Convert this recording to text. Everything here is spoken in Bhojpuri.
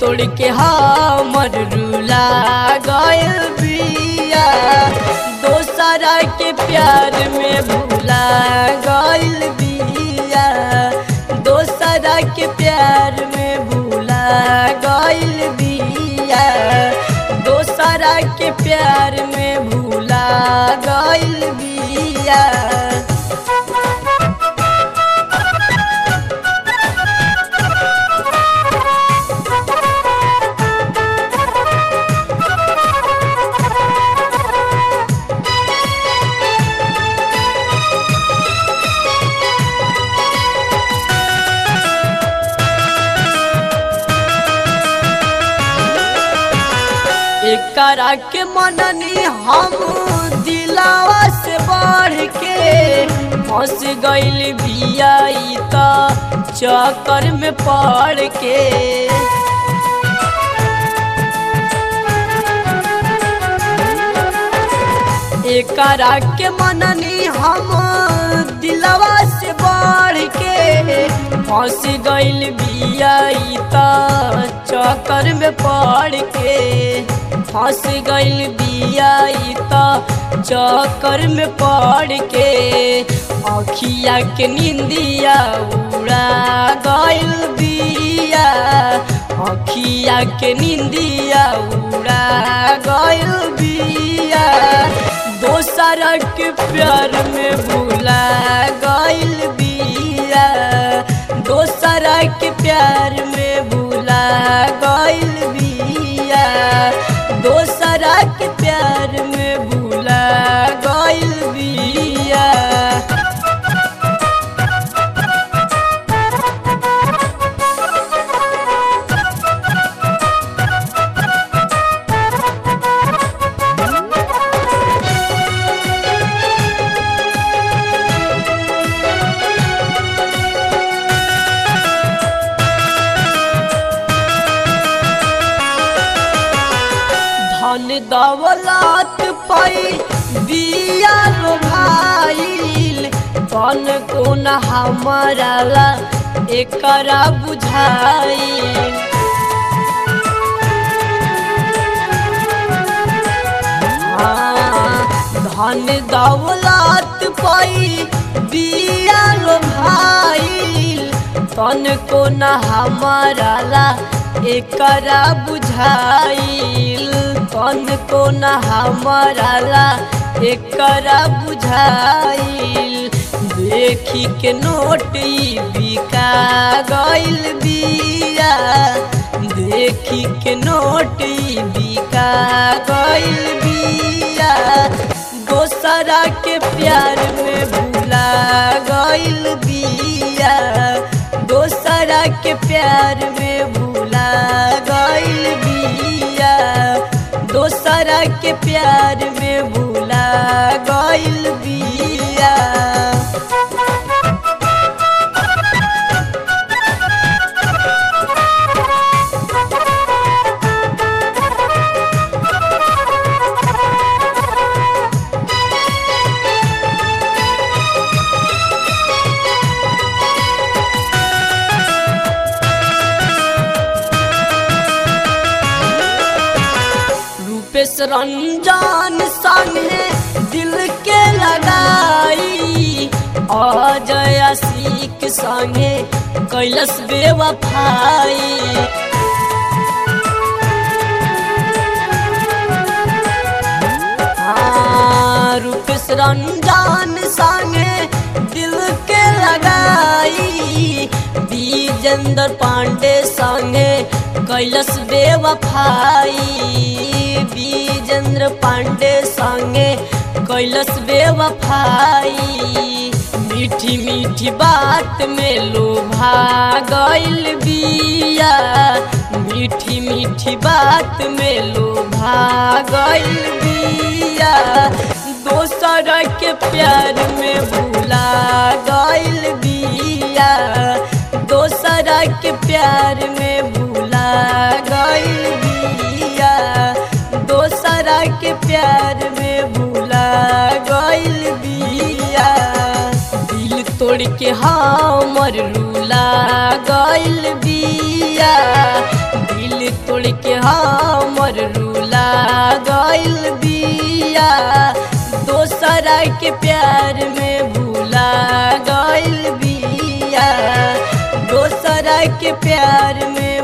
तोड़ के हमर रूला गयल बिया दोसरा के प्यार में भूला गयल बिया दोसरा के प्यार में भूला गयल बिया दोसरा के प्यार में भूला गयल बिया एकरा के मननी हम दिलावा से बढ़ के फंस गइल बिया ई त चक्कर में पड़ के एकरा के मननी हम दिलवा से बढ़ के फंस गइल बिया ई त चक्कर में पड़ के फंस गइल बिया ई त चक्कर में पड़ के अखिया के निंदिया उड़ा गइल बिया अखिया के निंदिया उड़ा गइल बिया दोसर के प्यार में भूला गइल बिया दोसर के प्यार में भूला गइल बिया दोसर के प्यार में भूला गइल बिया धन दौलत पाई बिया रो भाईल कौन कोन हमारा ला एकरा बुझाई धन दौलत पाई बिया रो भाईल कौन कोन हमारा ला एकरा बुझाइल कौन कोन हमारा ला एकरा बुझाइल देखी के नोट ई बिका गइल बिया देखी के नोट ई बिका गइल बिया दोसरा के प्यार में भूला गइल बिया दोसरा के प्यार में भूला गइल बिया दोसरा के प्यार में भूला गइल बिया रूपेश रंजन संगे दिल के लगाई अजय सीख संगे कैलस बेवफाई हाँ, रूपेश रंजन संगे दिल के लगाई विजेंद्र पांडे संगे कैलस बेवफाई विजेंद्र पांडे संगे कैलस बेवफाई मीठी मीठी बात में लोभा गइल बिया मीठी मीठी बात में लोभा गइल बिया दोसर के प्यार में भूला गइल बिया दोसर के प्यार में भूला गइल बिया दोसर के प्यार में भूला गइल बिया दिल तोड़ के हमर रूला गइल बिया दिल तोड़ के हमर रूला गइल बिया दोसरा के प्यार में भूला गइल बिया दोसरा के प्यार में